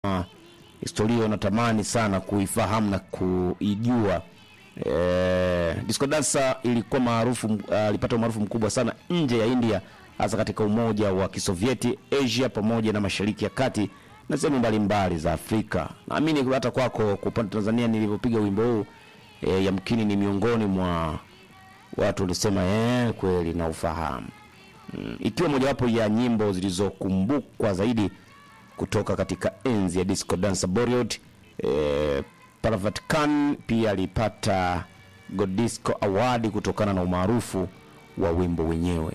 uh, historia unatamani sana kuifahamu na kuijua. E, disco dancer ilikuwa maarufu alipata uh, umaarufu mkubwa sana nje ya India, hasa katika Umoja wa Kisovieti, Asia pamoja na Mashariki ya Kati na sehemu mbalimbali za Afrika. Naamini hata kwako kwa upande Tanzania nilivyopiga wimbo huu e, yamkini ni miongoni mwa watu walisema eh, kweli na ufahamu mm, ikiwa mojawapo ya nyimbo zilizokumbukwa zaidi kutoka katika enzi ya disco dance Bollywood. E, Parvat Khan pia alipata Godisco Award kutokana na umaarufu wa wimbo wenyewe.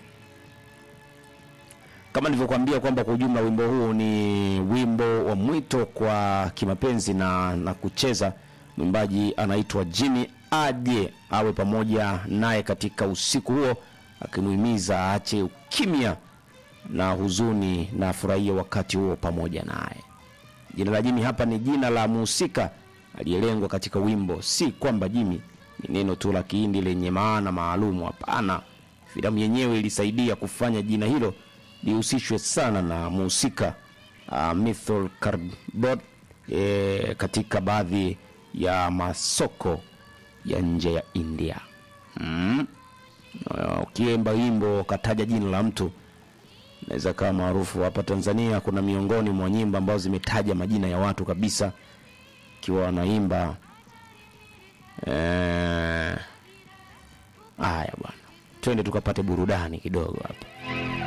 Kama nilivyokuambia kwamba kwa ujumla wimbo huu ni wimbo wa mwito kwa kimapenzi na, na kucheza. Mwimbaji anaitwa Jimmy aje awe pamoja naye katika usiku huo, akimuhimiza aache ukimya na huzuni na afurahie wakati huo pamoja naye. Jina la Jimmy hapa ni jina la muhusika aliyelengwa katika wimbo, si kwamba Jimmy ni neno tu la Kihindi lenye maana maalumu. Hapana, filamu yenyewe ilisaidia kufanya jina hilo lihusishwe sana na muhusika uh, Mithul Karbot e, katika baadhi ya masoko ya nje ya India. Mm. Ukiimba wimbo kataja jina la mtu naweza kawa maarufu hapa Tanzania. Kuna miongoni mwa nyimbo ambazo zimetaja majina ya watu kabisa, ikiwa wanaimba haya. Eh, bwana, twende tukapate burudani kidogo hapa.